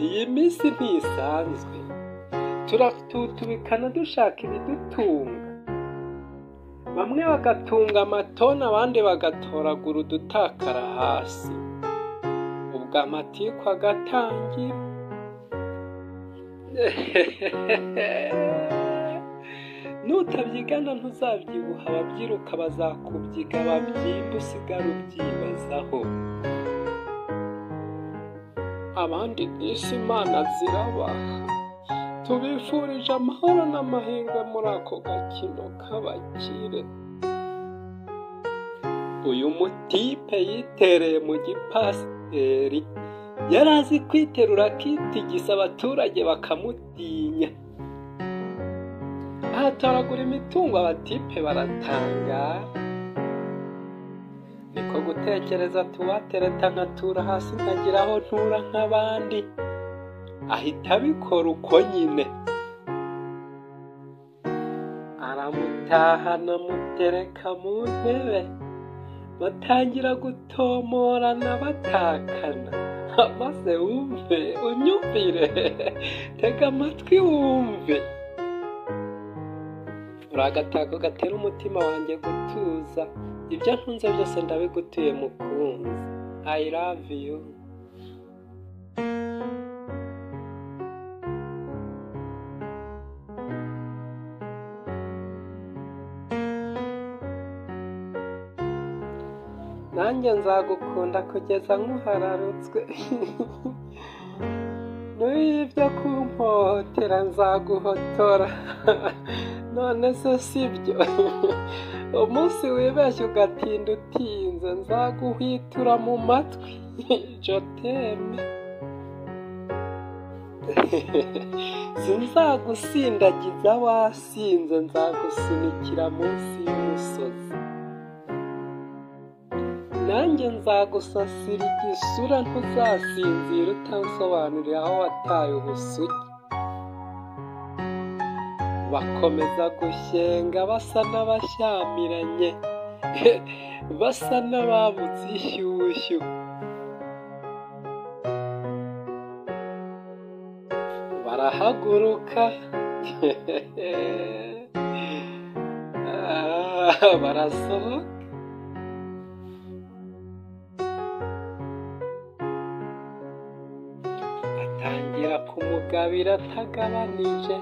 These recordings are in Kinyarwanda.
iyi minsi ntisanzwe turatutubikana dushaka ibidutunga bamwe bagatunga amatoni abandi bagatoragura udutakara hasi ubwo amatiku agatangira nutabyigana ntuzabyibuha ababyiruka bazakubyiga babyimba usigara ubyibazaho abandi bwinshi imana zirabaha tubifurije amahoro n'amahirwe muri ako gakino k'abakire uyu mutipe yitereye mu gipasiteri yari azi kwiterura akitigisa abaturage bakamutinya ahatoragura imitungo abatipe baratangara niko gutekereza tuwatereta nkatura hasi nkagira aho ntura nk'abandi ahita abikora uko nyine aramutahana mutereka mu ntebe batangira gutomorana batakana maze wumve unyumvire tega amatwi wumve uri agatako gatera umutima wanjye gutuza ibyo ntunze byose ndabigutuye mukunzi i love you nanjye nzagukunda kugeza nk'uhararutswe n'ibyo kumpohotera nzaguhotora none se si byo umunsi wibeshye ugatinda utinze nzaguhwitura mu matwi joteme sinzagusindagiza wasinze nzagusunikira munsi y'umusozi nanjye nzagusasira igisura ntuzasinzira utansobanurira aho wataye ubusugi bakomeza gushyenga basa n'abashyamiranye basa n'ababutse ishyushyu barahaguruka barasohoka atangira kumugabira atagabanije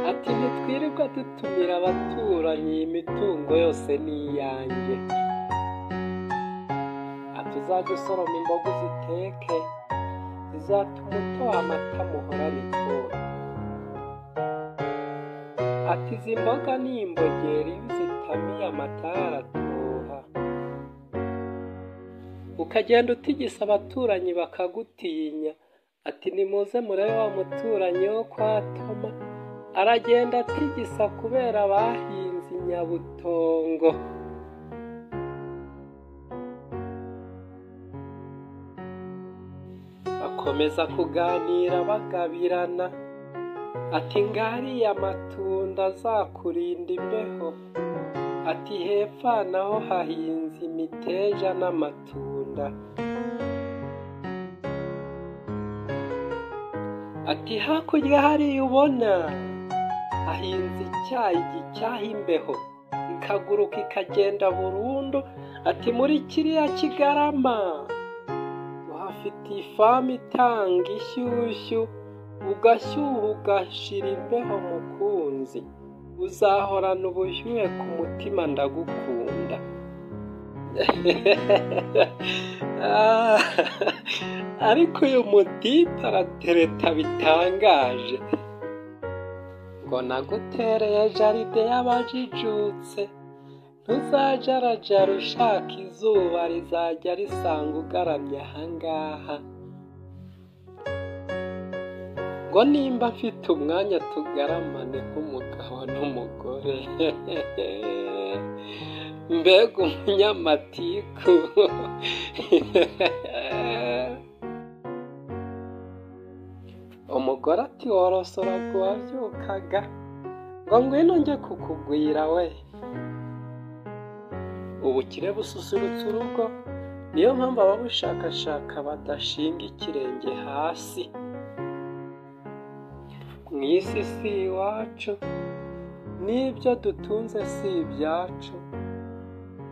ati ntitwirirwa dutumira abaturanyi iyi mitungo yose ni iyanjye ati uzajye usoroma imboga uziteke zizatuma utoha amata muhorana itoha ati izi mboga ni imbogeri iyo uzitamiye amata aratoha ukagenda utigisa abaturanyi bakagutinya ati nimuze murebe wa muturanyi wo kwa toma aragenda atigisa kubera bahinze inyabutongo bakomeza kuganira bagabirana ati ngariya amatunda azakurinda imbeho ati hepfa naho hahinze imiteja n'amatunda ati hakurya hariya ubona ahinze icyayi gicyaha imbeho ikaguruka ikagenda burundu ati muri kiriya kigarama uhafite ifamu itanga ishyushyu ugashyuha ugashira imbeho mukunzi uzahorana ubushyuhe ku mutima ndagukunda ariko uyu mutipe aratereta bitangaje ngo nagutereye jaride y'abajijutse ntuzajarajara ushaka izuba rizajya risanga ugaramye ahangaha ngo nimba mfite umwanya tugaramane nk'umugabo n'umugore mbega umunyamatiku umugore ati worosoraga uwabyukaga ngo ngwino njye kukugwira we ubukire bususurutsa urugo niyo mpamvu ababushakashaka badashinga ikirenge hasi mu isi si iwacu n'ibyo dutunze si ibyacu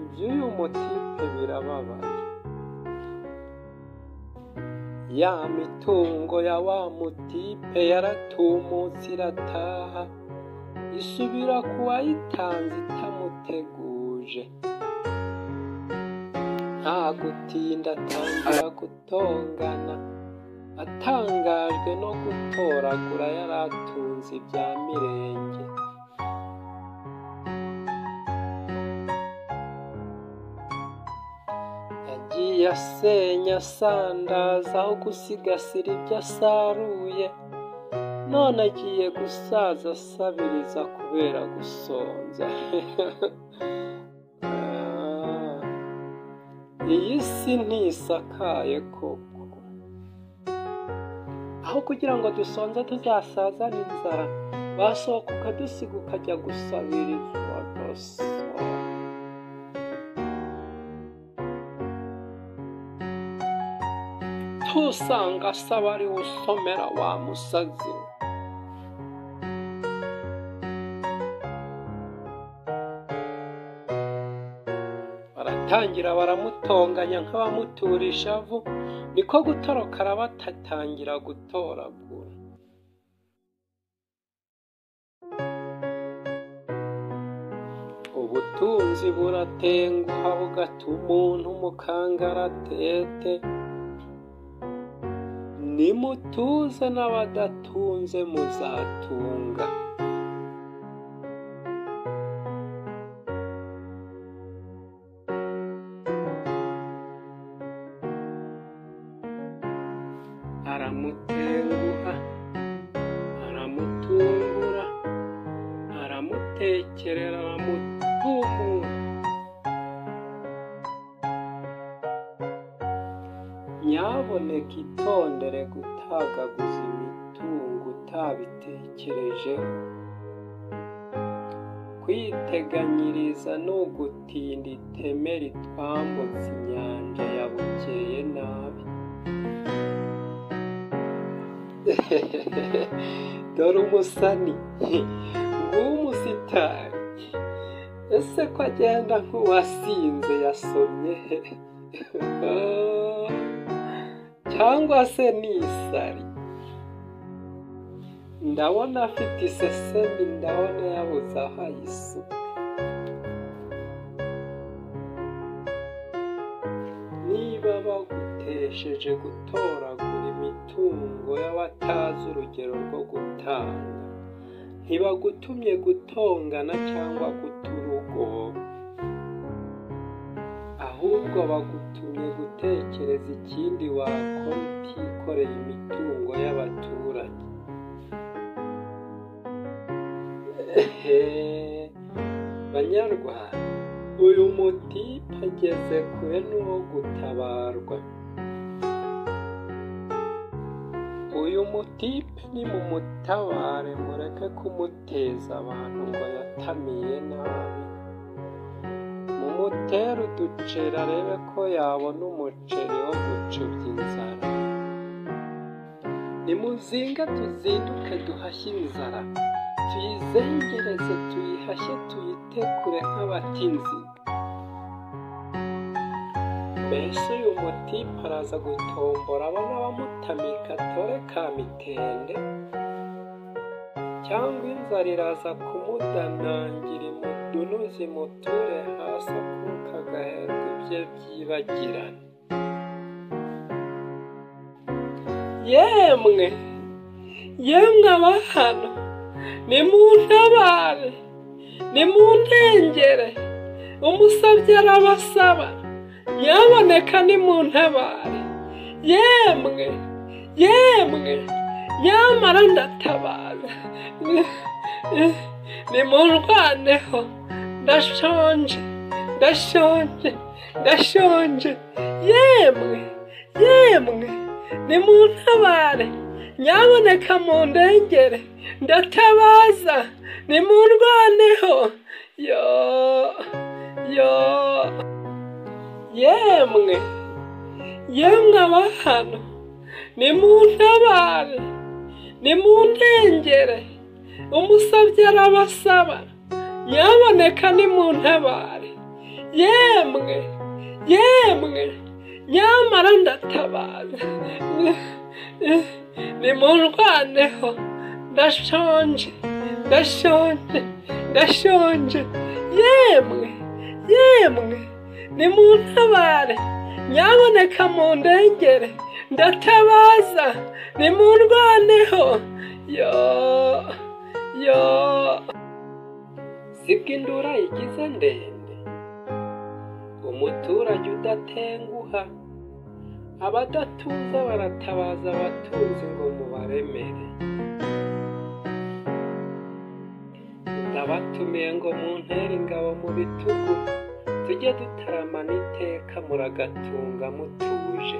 iby'uyu mutipe birababaye ya mitungo ya wa mutipe yaratumutse irataha isubira ku wayitanze itamuteguje nta gutinda atangira gutongana atangajwe no gutoragura yari atunze ibya mirenge yagiye asenya asandaza aho gusigasira ibyo asaruye none agiye gusaza asabiriza kubera gusonza iyi si ntisakaye koko aho kugira ngo dusonze tuzasaza n'inzara basohoka ukadusiga ukajya gusabiriza uwadasora ntusanga asaba ari we usomera wa musazi we baratangira baramutonganya nk'abamutura ishavu niko gutoroka arabatatangira gutoragura ubutunzi buratenguha bugatuma umuntu umukangaratete nimutuze n'abadatunze muzatunga aramutenguha aramutungura aramutekerera aramutumura nyaboneka itondere gutagaguza imitungo utabitekerejeho kwiteganyiriza ni ugutinda iteme ritwambutse inyanja yabukeye nabi dore umusani nguwo umusitari ese ko agenda nk'uwasinze yasomye cyangwa se n'isari ndabona afite isesemi ndabona yabuze aho ayisuka niba bagutesheje gutoragura imitungo y'abatazi urugero rwo gutanga ntibagutumye gutongana cyangwa guta urugobo ahubwo bagutumye gutekereza ikindi wakora utikoreye imitungo y'abaturage banyarwanda uyu mutipe ageze kure n'uwo gutabarwa uyu mutipe ni mu mutabare mureke kumuteza abantu ngo yatamiye nabi mutera uduceri arebe ko yabona umuceri wo gucubya inzara nimuzinga tuzinduke duhashye inzara tuyizengereze tuyihashye tuyitekure nk'abatinzi mbese uyu mutipe araza gutombora abo n'abamutamika atore ka mitende cyangwa inzara iraza kumudanangira imudunuzi muture hasi akuka agaherwa ibye byibagirana yemwe yemwe abana ni mu ntabare ni mu ntengere umusabye arabasaba yaboneka ni mu ntabare yemwe yemwe nyamara ndatabaza nimundwaneho ndashonje ndashonje ndashonje yemwe yemwe nimuntabare nyaboneka mu ndengere ndatabaza nimundwaneho yo yo yemwe yemwe abantu nimuntabare nimuntengere umusabye arabasaba nyaboneka nimuntabare yemwe yemwe nyamara ndatabaza nimundwaneho ndashonje ndashonje ndashonje yemwe yemwe nimuntabare nyaboneka mu ndengere ndatabaza nimundwaneho yo yo sibwo indura igize ndende umuturage udatenguha abadatuza baratabaza abatuzi ngo mubaremere ndabatumiye ngo muntere ingabo mu bitugu tujye dutaramana iteka muragatunga mutuje